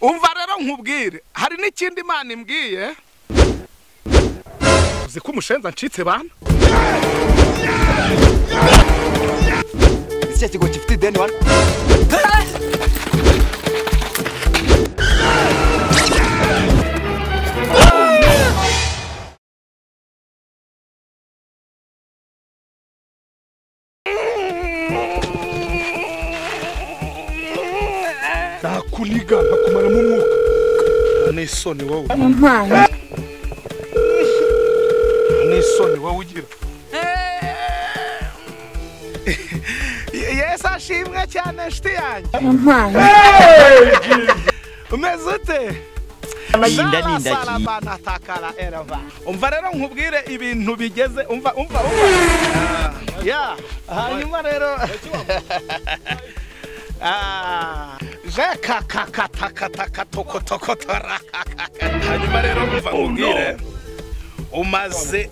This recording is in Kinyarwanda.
umva rero nkubwire hari n'ikindi imana imbwiye uzi ko umushenza ncitse bana icyo kigo gifite ideni wari nakuniga nkakumaramo umwuka n'isoni wowe n'isoni wowe ugira yesu ashimwe cyane nshuti yanjye umeze ute Amahinda ni indagi. n'indagi umva rero nkubwire ibintu bigeze umva umva umva ya hanyuma rero Ah, je kakakatakatakatokotokotora hanyuma rero umva nkubwire umaze